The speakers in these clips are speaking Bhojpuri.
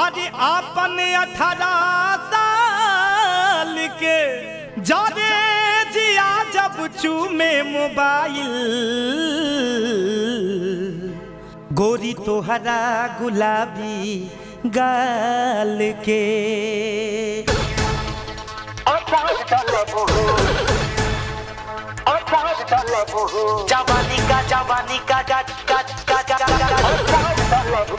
अरे अपन अठारह साल के जाने जिया जब चूमे मोबाइल गोरी तोहरा गुलाबी गाल के जवानी का जवानी का का का का का का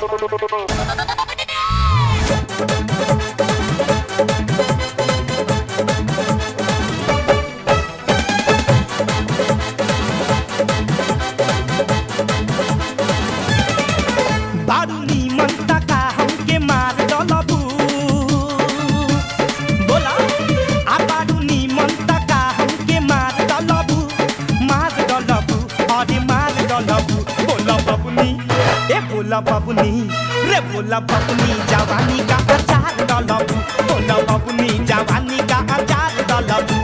बारू नीमन तका हमके मार डलबू बोला आ बारू नीमन तका हमके मार डलबू मार डलबू अरे मार डलबू बोला बबुनी ए बोला बबुनी रे बोला बबुनी जवानी का अचार डलबू बोला बबुनी जवानी का अचार डलबू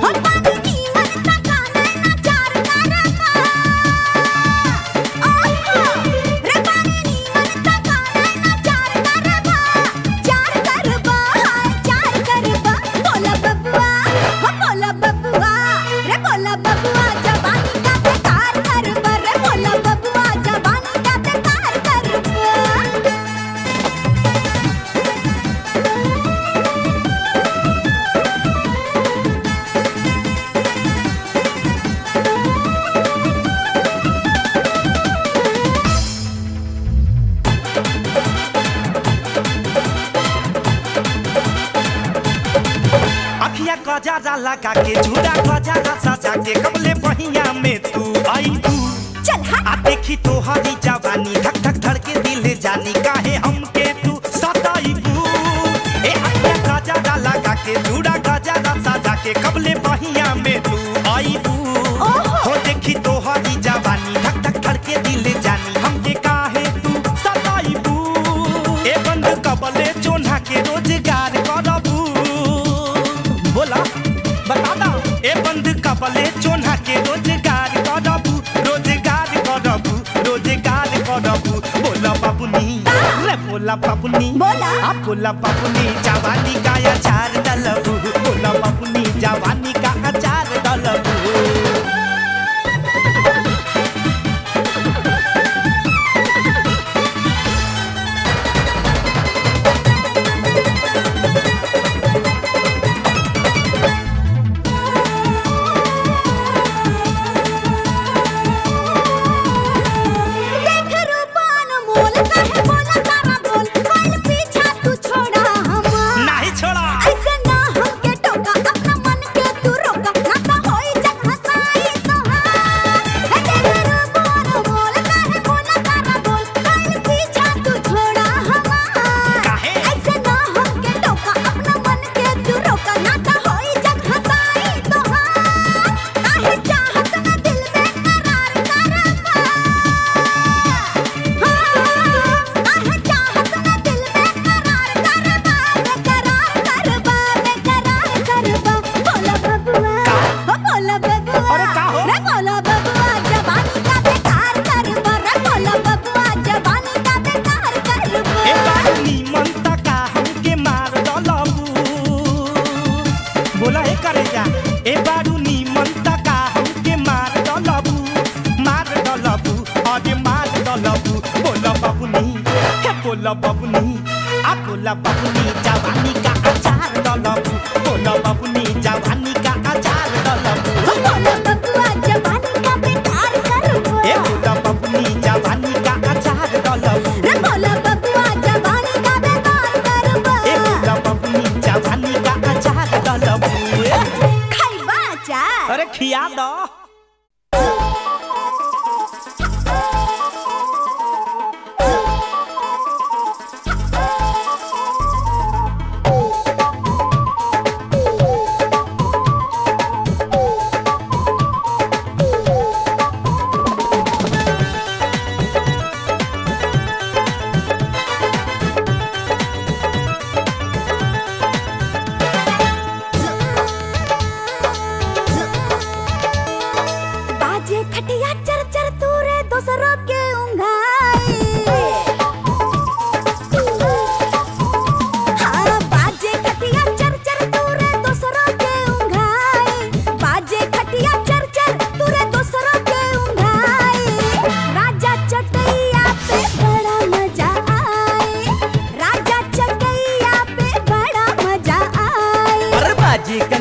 बबुआ जवानी का बेकार कर रे बोला बबुआ जवानी का बेकार कर अखिया कजारा लगा के झूरा कजारा सजा के कबले पहिया में तू आई तू चल हाँ आ देखी तो हरी जवानी धक धक धड़के दिल जानी काहे हमके तू सताई तू ए अखिया कजारा लगा के झूरा कजारा सजा के कबले पहिया में तू आई तू हो देखी तो हरी जवानी धक धक धड़के दिल जानी हमके काहे तू सताई तू ए बंद कबले चोन्हा के रोजगार करबू बोला बता दा ए बंद कबले चोन्हा के रोजगार करबू रोजगार करबू रोजगार करबू बोला बाबुनी रे बोला बाबुनी बोला। आ बोला बाबुनी जवानी का अचार डलबू बोला बाबुनी जवानी का अचार डलबू देख रूपान मोल काहे बोला तारा बोल कल पीछा तू छोड़ा हमार नहीं छोड़ा ऐसे ना हमके टोका अपना मन के तू रोका ना तो होई जग हसाई तोहार हे देख रूपान मोल काहे बोला तारा बोल कल पीछा तू छोड़ा हमार काहे? ऐसे ना हमके टोका अपना मन के तू रोका ना तो होई जग हसाई तोहार काहे चाहत ना दिल में करार करबा अरे का हो? ए बानी मन तका हमके मार डलबू बोला हे करे जा ए बारू नी मन तका हमके मार डलबू मार डलबू अरे मार डलबू बोला बाबुनी हे बोला बाबुनी आ बोला बाबुनी जवानी का अचार डलबू बोला बाबुनी जवानी का अचार डलबू ए बोला बाबुनी जवानी का अचार डलबू ए बोला बाबुनी जवानी का अचार डलबू अरे खिया दो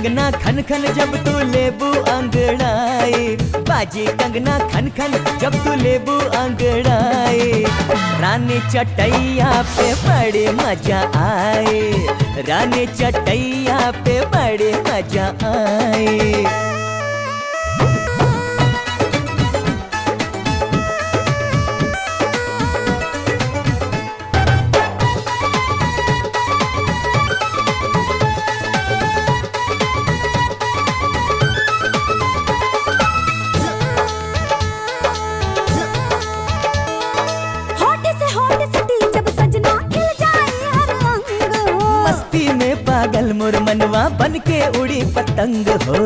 कंगना खन खन जब तू लेबू अंगड़ाई बाजी कंगना खन खन जब तू लेबू अंगड़ाई रानी चटैया पे बड़े मजा आए रानी चटैया पे बड़े मजा आए होठ से होठ सटी जब सजना खिल जाए हर अंग हो मस्ती में पागल मोर मनवा बन के उड़ी पतंग हो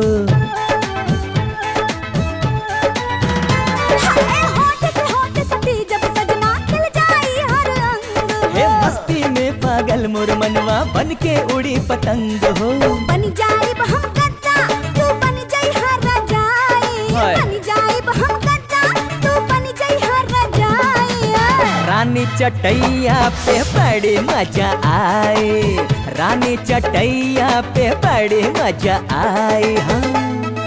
हाय होठ से होठ सटी जब सजना खिल जाए हर अंग हे हो मस्ती में पागल मोर मनवा बन के उड़ी पतंग हो बन जाइब हम गद्दा तू बन जाई हर रजाई हाय। बन जाइब हम गद्दा तू बन जाई हर रजाई रानी चटैया पे बड़े मजा आए रानी चटैया पे बड़े मजा आए हाँ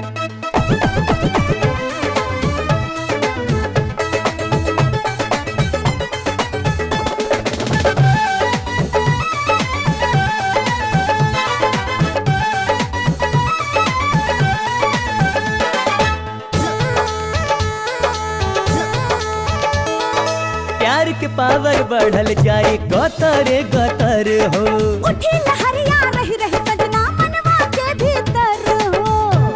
प्यार के पावर बढ़ल जाए गतर गतर हो उठी लहरिया रही रही सजना मनवा के भीतर हो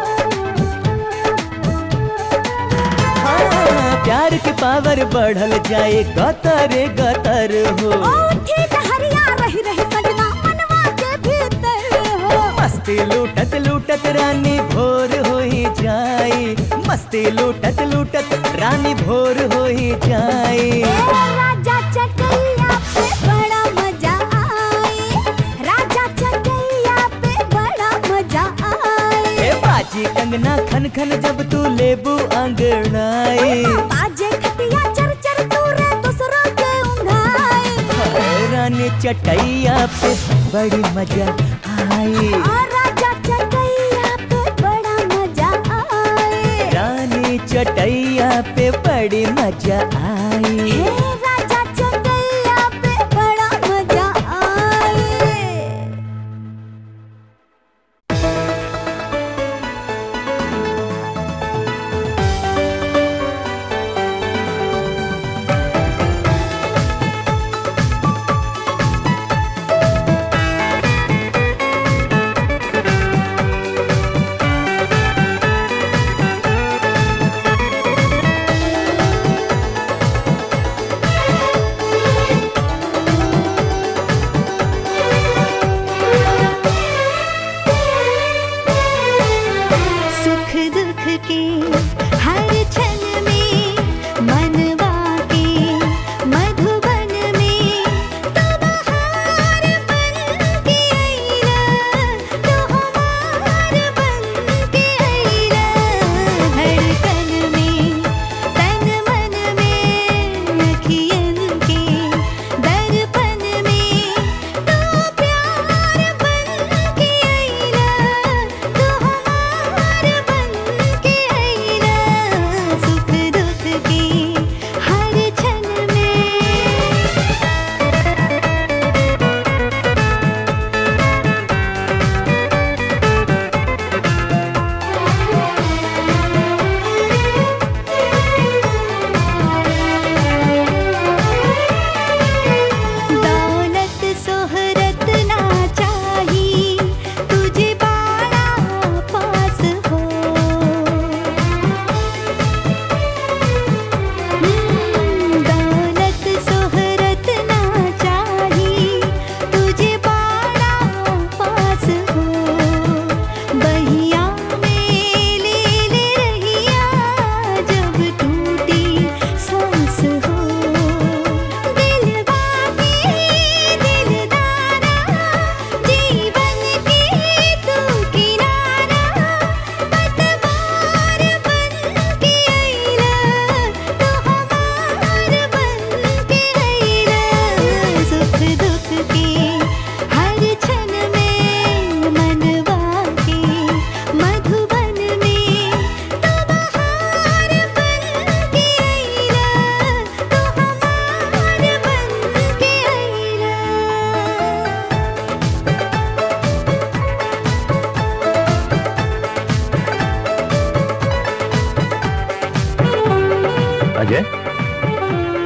हाँ, प्यार के पावर बढ़ल जाए गतर गतर हो उठी लहरिया रही रही सजना मनवा के भीतर हो मस्ती लूटत लूटत रानी भोर हो ही जाए मस्ती लूटत लूटत रानी भोर हो ही जाए ए राजा चटैया पे बड़ा मजा आए राजा चटैया पे बड़ा मजा आए ए बाजी कंगना खन खन जब तू लेबू अंगड़ाए बाजे खटिया चर चर तूरे दूसरों के उंघाए रानी चटैया पे बड़ी मजा आई और राजा चटैया पे बड़ा मजा आए रानी चटैया पे बड़ी मजा आई हे राजा चटैया पे बड़ा मजा आए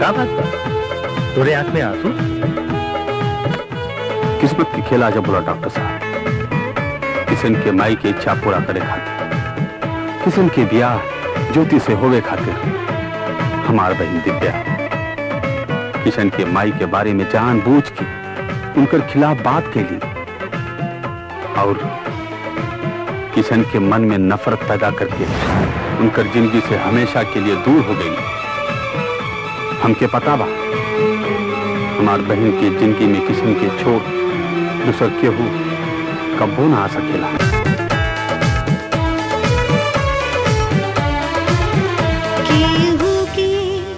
क्या बात बा तोरे आंख में आंसू किस्मत की खेल आजा बोला डॉक्टर साहब किशन के माई की इच्छा पूरा करे खातिर किशन के ब्याह ज्योति से होवे खातिर हमार बहन दिव्या किशन के माई के बारे में जान बूझ के उनकर खिलाफ बात के लिए और किशन के मन में नफरत पैदा करके उनकर जिंदगी से हमेशा के लिए दूर हो गई हमके पता बा हमार बहन की जिंदगी में किशन के छोड़ दूसर केहू कब्बो ना आ सकेला केहू के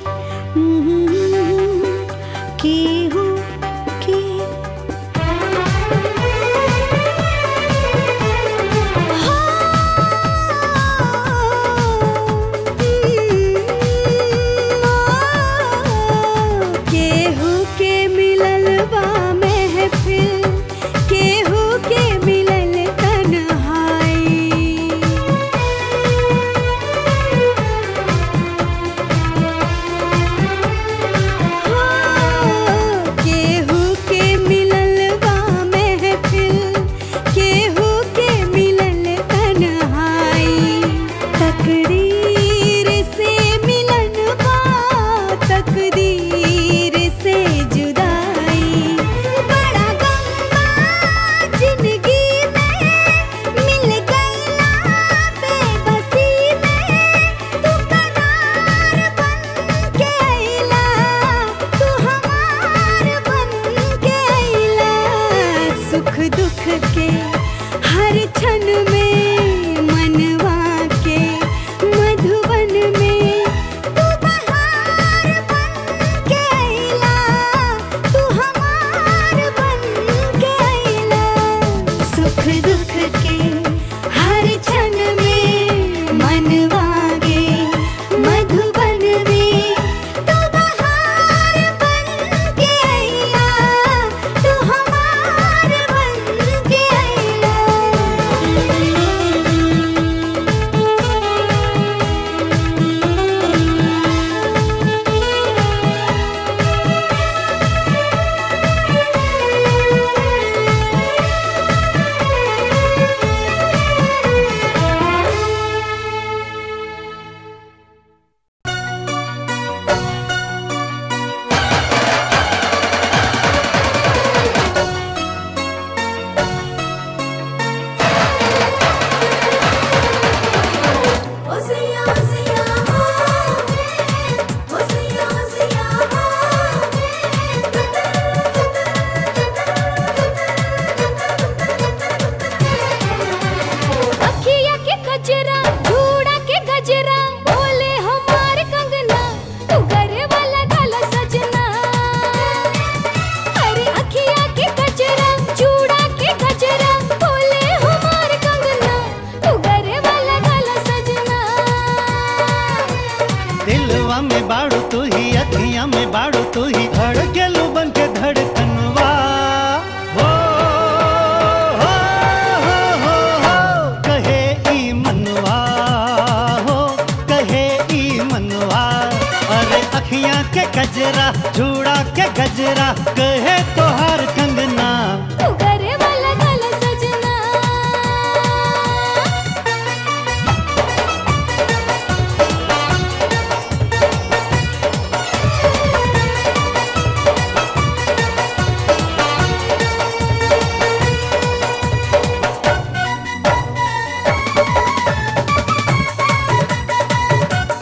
केहू के केहू के मिलल बा महफिल केहू के मिलल तन्हाई केहू के मिलल बा महफिल केहू के मिलल तन्हाई तकदीर से मिलन बा तकदीर से जुदाई बड़ा गम बा जिंदगी में मिल गईला बेबसी में तू करार बन के अइला तू हमार बन के अइला सुख दुख के हर क्षण में मनवा के मधुबन में तू बहार बन के अइला तू हमार बन के अइला सुख दुख के हर क्षण में मनवा के मधुबन में तू बहार बन के अइला तू हमार बन के अइला ओसिया ओसिया ओसिया ओसिया अखिया के कजरा झूड़ा के गजरा बोले हमार कंगना तू करे वाला गाला सजना अरे अखिया के कजरा चूड़ा के गजरा बोले हमार कंगना तू करे वाला गाला सजना दिलवा में बाड़ू तू ही अखियां में बाड़ू तू ही धड़केलू बन के धड़कनवा हो हो हो हो हो कहे ई मनवा हो कहे ई मनवा अरे अखियां के गजरा झूड़ा के गजरा कहे तोहार कंगना तू करे वाला गाला सजना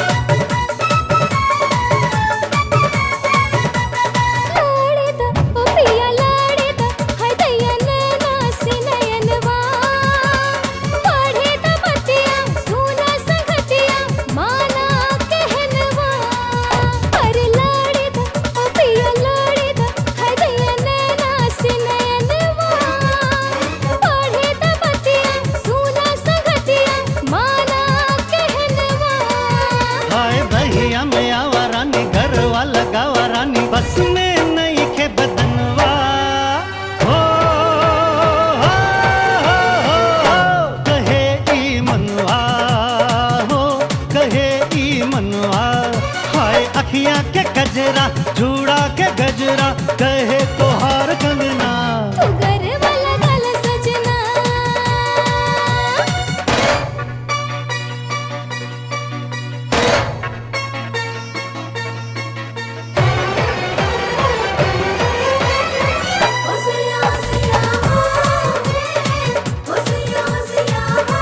छोड़ दो ओ कहे तोहार कंगना तू घर वाला गल सजना ओसिया ओसिया ओसिया ओसिया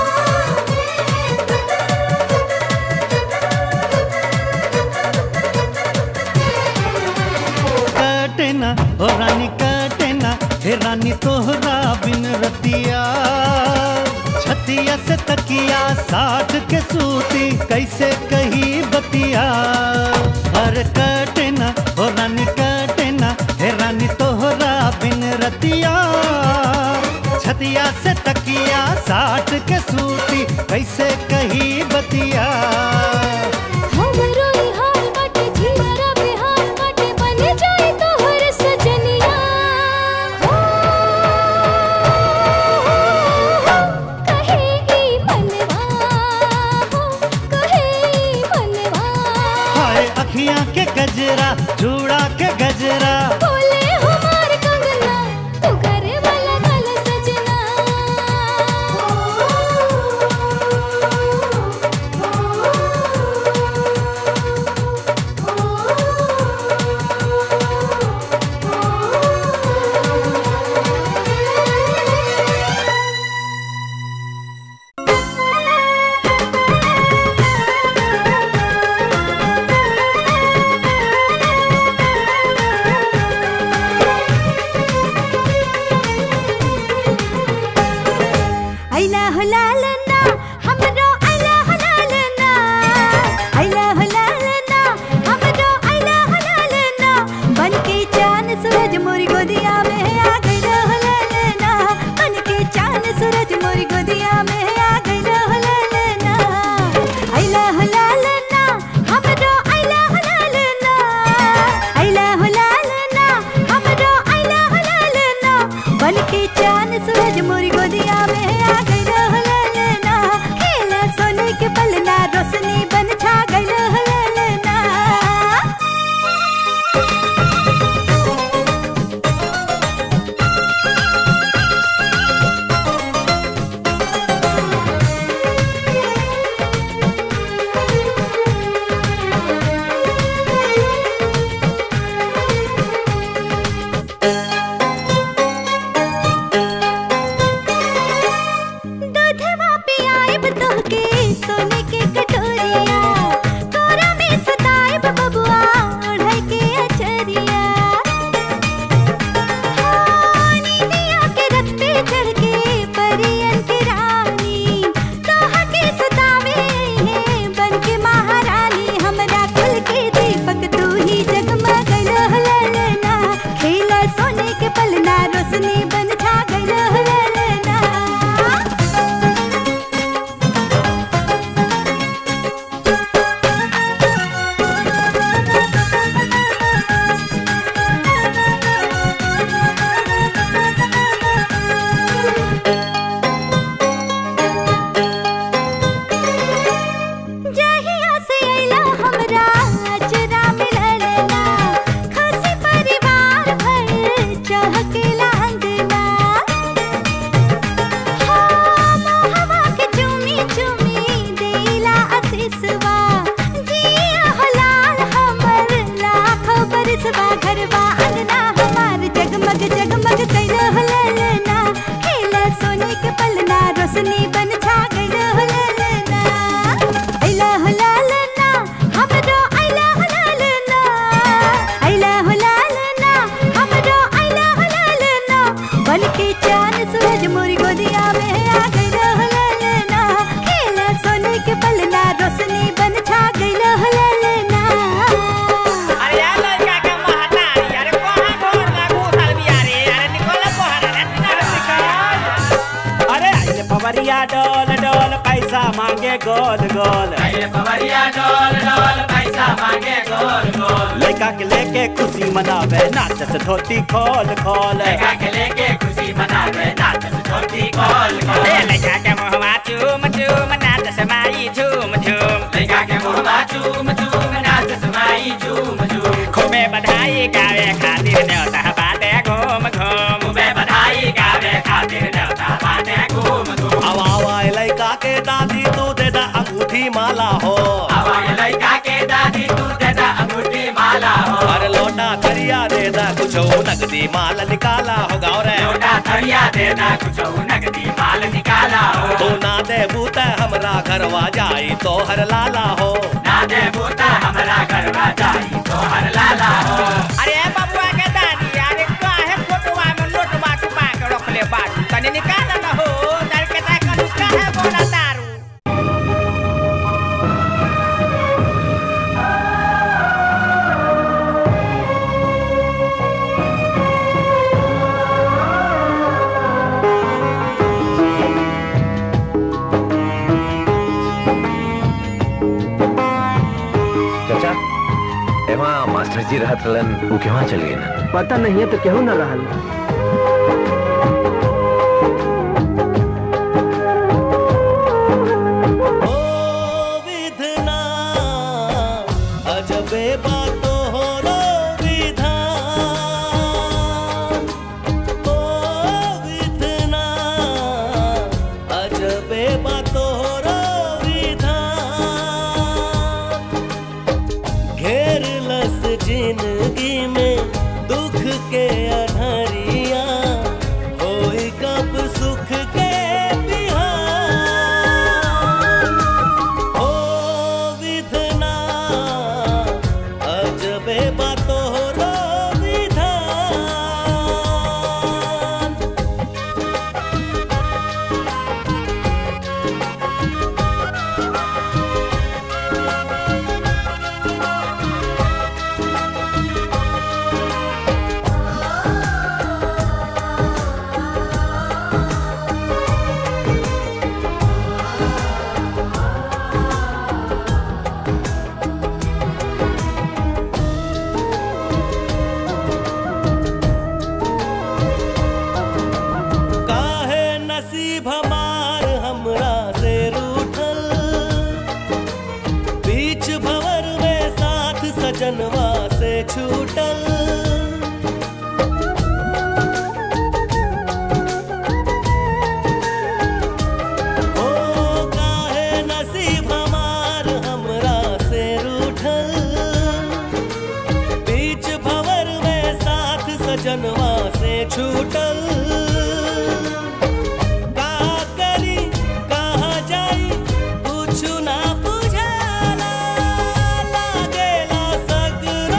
कटे ना ओ रानी कटे ना हे रानी तोहरा बिन रतिया छतिया से तकिया साठ के सूती कैसे कही बतिया अरे कटे ना ओ रानी कटे ना हे रानी तोहरा बिन रतिया छतिया से तकिया साठ के सूती कैसे कही बतिया हमरो ई हाल बाटे जियारा बेहाल बाटे बन जाए तोहर सजनिया हो कहे ई मनवा हो कहे ई मनवा हाय अखियां के गजरा जूड़ा के गजरा बोले हमार कंगना तू करे वाला गल सजना अइला हो लालना हमरो अइला हो लालना अइला हो लालना हमरो अइला हो लालना बन के चांद सूरज मोरी गोदिया में आ गइला हो लालना बन के चांद सूरज मोरी गोदिया में आ गइला हो लालना अइला हो लालना हमरो अइला हो लालना अइला हो लालना हमरो अइला हो लालना बन के चांद सूरज मोरी गोदिया में आ गइला हो लालना खेला सोने के पलना रोशनी बन छा गइला हो लालना दूधवा पियाइब तोहके सोने के कटोरिया तोरा में सताइब बबुआ ओढ़ै के अचरिया हाँ, नींदिया के रथ पे चढ़ के परियन के रानी तोहा के सतावे है बन के महारानी हमरा कुल के दीपक तू ही जगमग लहलना खेला सोने के पलना रोशनी बन छा गइल लहलना जहिया से अइला हमरा अचरा मिललना खुशी परिवार भर चहकेला अंगना हाँ, मोहवा के चुमी चुमी देला आशीषवा जिया हो लाल हमर लाखों बरसवा घरवा अंगना हमार जगमग जगमग कैल हो ललना खेला सोने के पलना रोशनी बन छा गइल हो ललना अइला हो लालना हमरो अइला हो लालना अइला हो लालना हमरो अइला हो लालना बन के चांद सूरज मोरी गोदिया में आ गइल हो लालना खेला सोने के पलना रोशनी बन छा गइल हो लालना अरे यार लड़का के महतारी अरे कहाँ घर लागू सालविया रे अरे निकल बहर रे अरे आइले पवरिया डोल डोल पैसा मांगे गोल गोल आइले पवरिया डोल डोल पैसा मांगे गोल गोल लड़का के लेके खुशी मनावे नाच से धोती खोल खोल लड़का के लेके खुशी मनावे नाच से धोती खोल खोल ए लड़का के मुहवा चूम चूम नाच से माई झूम झूम लड़का के मुहवा चूम चूम नाच से माई झूम झूम खूबे बधाई गावे खातिर न्योता कुछ नगदी माल निकाला होगा और लोटा थरिया देना कुछ नगदी माल निकाला हो तू ना दे बूता हमरा घरवा जाई तो हर लाला हो ना दे बूता हमरा घरवा जाई तो हर लाला हो अरे बबुआ के दादी अरे काहे फोटोवा में नोटवा छुपा के रखले बाटू तने निकाल न हो दर के ता कनु काहे बोला दारू चाचा एमा मास्टर जी रहत रहलन वो केवा चल गए ना पता नहीं है तो केहू न रहल विधना अजबे बातों हो रो विधान ओ विधना अजबे बातों हो रो विधान घेर लस जिंदगी में दुख के अनहरिया होई कब सुख के बिहान ओ विधना अजबे बातों रो विधान काहे नसीब हमार हमरा से रूठल बीच भंवर में साथ सजनवा से छूटल ओ काहे नसीब हमार हमरा से रूठल बीच भंवर में साथ सजनवा से छूटल का करी कहाँ जाई कुछ ना बुझाला लागेला सगरो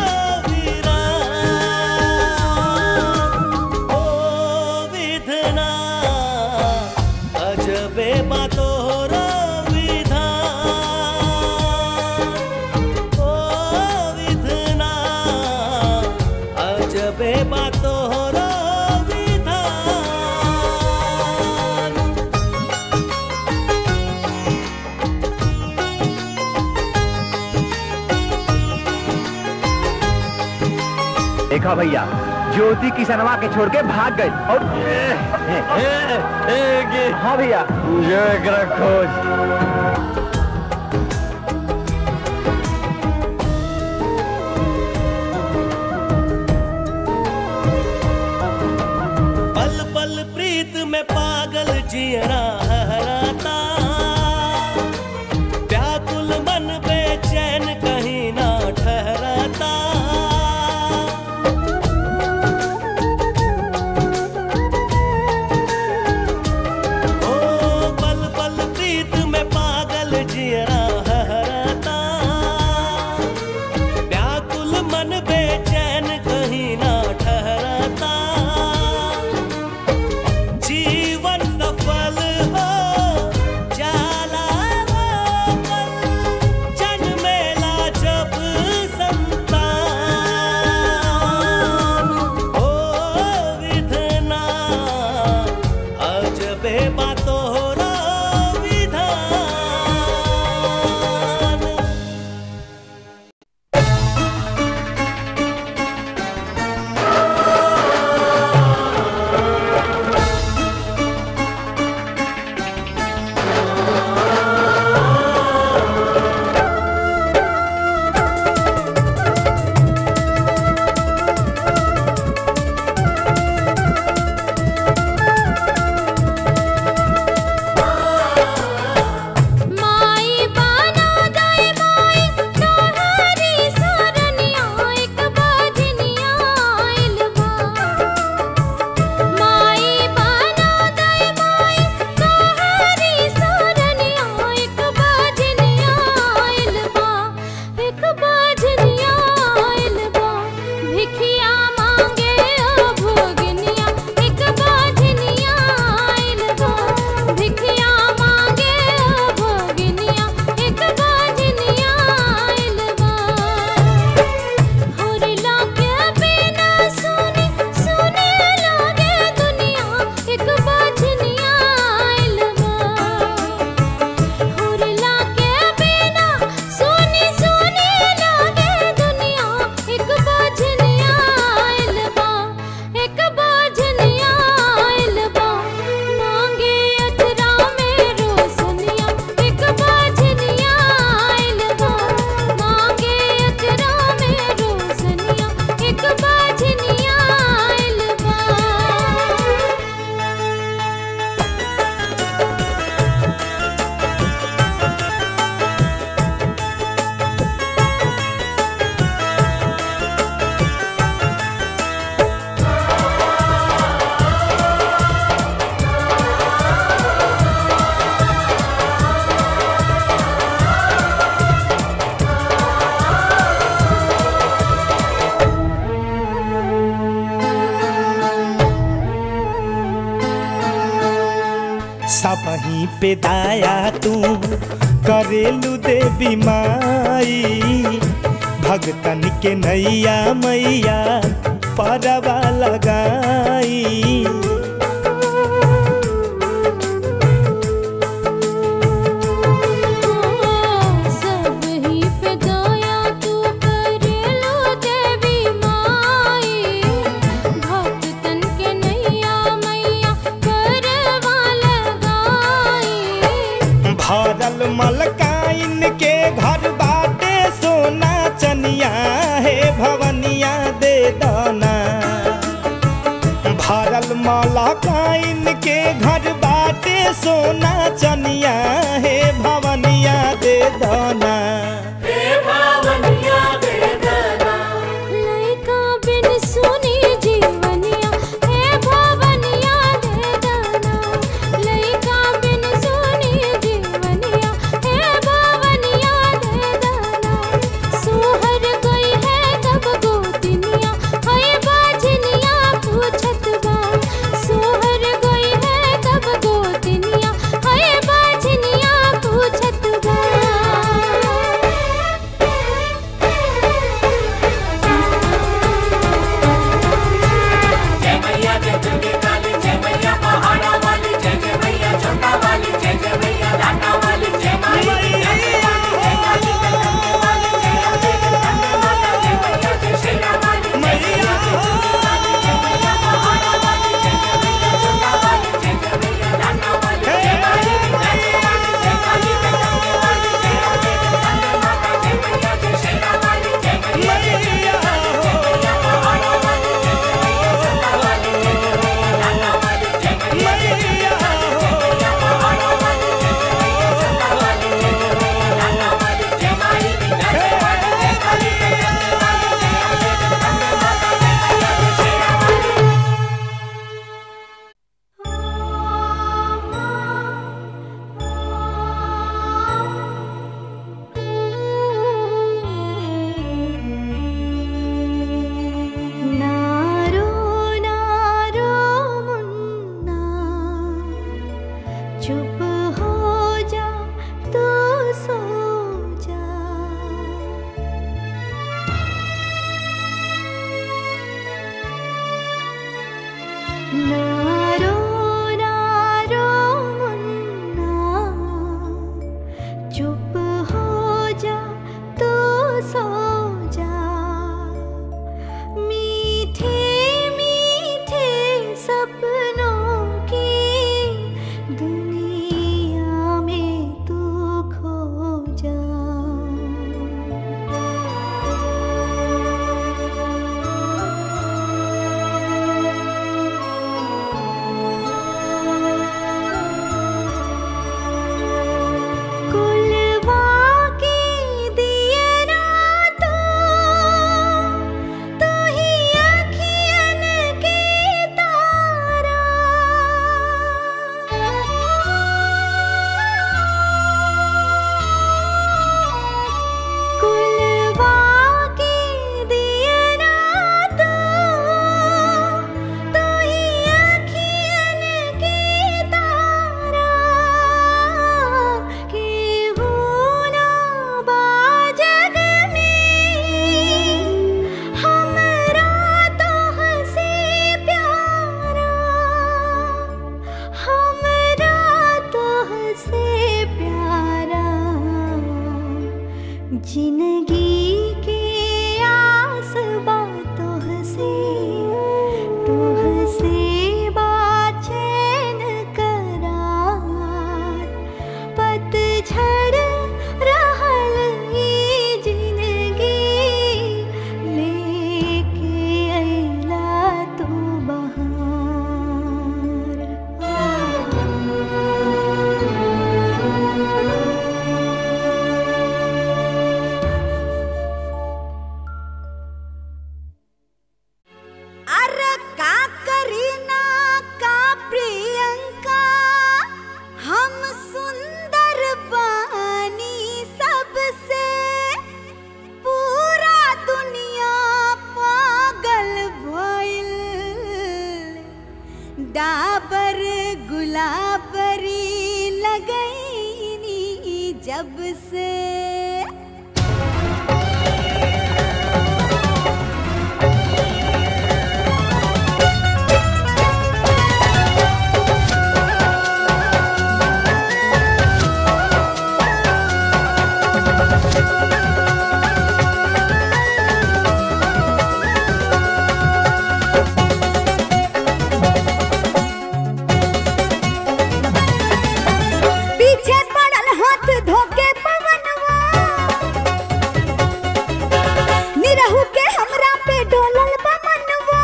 वीरान ओ विधना अजबे बातों रो विधान ओ विधना अजबे बातों रो विधान देखा भैया ज्योति किसनवा के छोड़ के भाग गए और हाँ भैया जो एकरा खोज पल पल प्रीत में पागल जियरा हराता व्याकुल मन बेचैन कहीं ना ठहराता ओ पल पल प्रीत में पागल जियरा हराता व्याकुल मन बेचैन कहीं ना ठहराता जीवन सफल हो जाला वो पल, जन्मेला जब संतान ओ विधना अजबे बातों रो विधान सबही पे दाया तू करेलू देवी माई भगतन के नैया मैया परवा लगाई सब ही पे दया तू करेलो देवी माई भक्तन के नैया मैया करवा लगाई भरल मलकाइन के घर बाटे सोना चनिया हे भवनिया दे दाना भरल मलकाइन के घर बाटे सोना चनिया हे भवनिया दे दाना लइका बिन सुनी जीवनिया हे भवनिया दे दाना लइका बिन सुनी जीवनिया हे भवनिया दे दाना सोहर गई है कब गोतिनिया हाय बाजनिया पूछत बा सोहर गई है कब गोतिनिया हाय बाजनिया पूछत बा जय मैया जय दुर्गे काली जय मैया पहाड़ा वाली जय जय मैया छोटा वाली जय जय मैया लाटा वाली जय माई जय काली जय गंगे वाली जय अम्बे जय गंगे माता जय मैया जय शेरा वाली जय मैया जय दुर्गे काली जय मैया पहाड़ा वाली जय जय मैया छोटा वाली जय जय मैया लाटा वाली जय माई जय वाली जय काली जय गंगे वाली जय अम्बे जय गंगे माता जय मैया जय शेरा वाली जय मैया जय दुर्गे काली जय मैया पहाड़ा वाली जय जय मैया छोटा वाली जय जय मैया लाटा वाली जय मैया जय दुर्गे काली जय मैया पहाड़ा वाली जय जय मैया छोटा वाली जय जय मैया लाटा वाली जय माई जय वाली जय काली जय गंगे वाली जय अम्बे जय गंगे माता जय मैया जय शेरा वाली नारो नारो मुन्ना चुप हो जा तू सो जा नारो नारो मुन्ना चुप हो जा तू सो जा मीठे मीठे सपनों की दुनिया में तू खो जा कुलवा के दिए ना तू तू ही अखियन के तारा कुलवा के दिए ना तू तू ही अखियन के तारा के हो ना बाजग में हमरा तो हंसे प्यारा हमरा तो हंसे प्यारा जिंदगी के आस बातों हंसे तो हंसे बाचैन करार पतझड़ रहल ई जिंदगी लेके अइला तू बहार लब से पीछे पड़ल हाथ धोके पवनवा निरहु के हमरा पे डोलल बा मनवा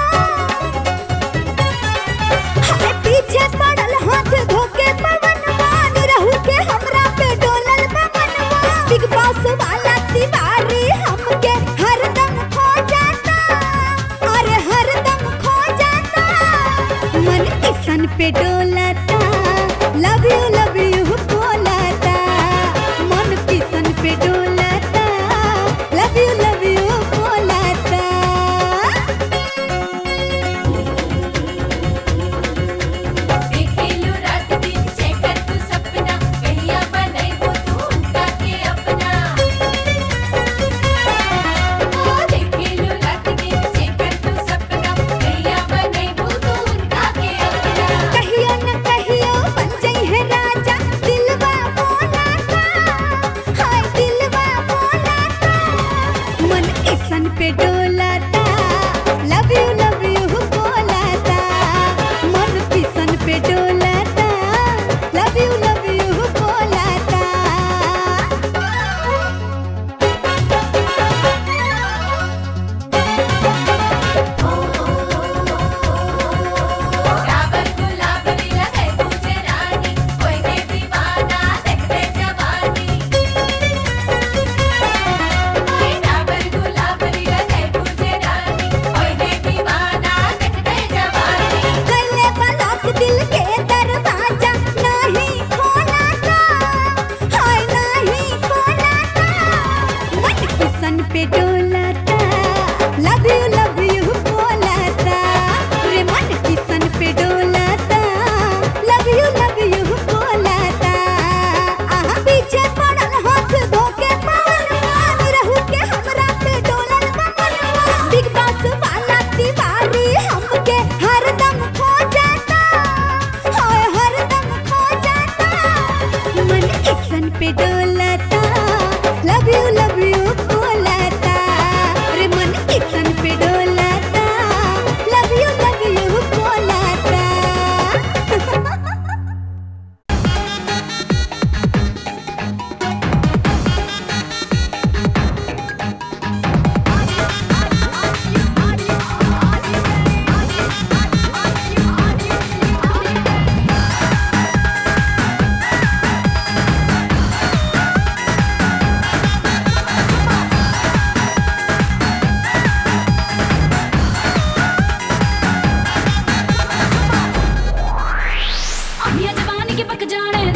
हाय पीछे पड़ल हाथ धोके पवनवा निरहु के हमरा पे डोलल बा मनवा बिग बॉस वाला तिवारी हमके हरदम खो जाता अरे हरदम खो जाता मन किसन पे डोलता लव यू लव यू बोलता मन किसन पे डोलता लव यू लव यू बोलता देखेलू रात दिन चेकर तू सपना कहिया बनैबो तू उनका के अपना ओ देखेलू रात दिन चेकर तू सपना कहिया बनैबो तू उनका के अपना कहियो न कहियो बन जाई है राजा दिलवा बोलाता हाय दिलवा बोलाता मन किसन पे डोलाता लव यू लव यू बोलाता मन किसन पे डोलाता लव यू लव यू बोलाता डाबर गुलाबरी लगे तुझे रानी कोई दे दीवाना देख दे जवानी ओए डाबर गुलाबरी लगे तुझे रानी कोई दे दीवाना देख दे जवानी गले बलक दिल के दरवाजा नहीं खोलाता हाय नहीं खोलाता मन किसन पे डोलाता लव यू लव यू बोलाता रे मन किसन पे डोलाता लव यू लव यू बोलाता आहा पीछे पड़ल हाथ धोके पवन रहू के हमरा पे डोलल बमनवा बिग बॉस वाला तिवारी हमके हरदम खो जाता हाय हरदम खो जाता मन किसन पे डोलाता लव यू लव यू बोलाता रे मन किसन पे डोलाता लव यू लव यू बोलाता अमिया जवानी के पक जाने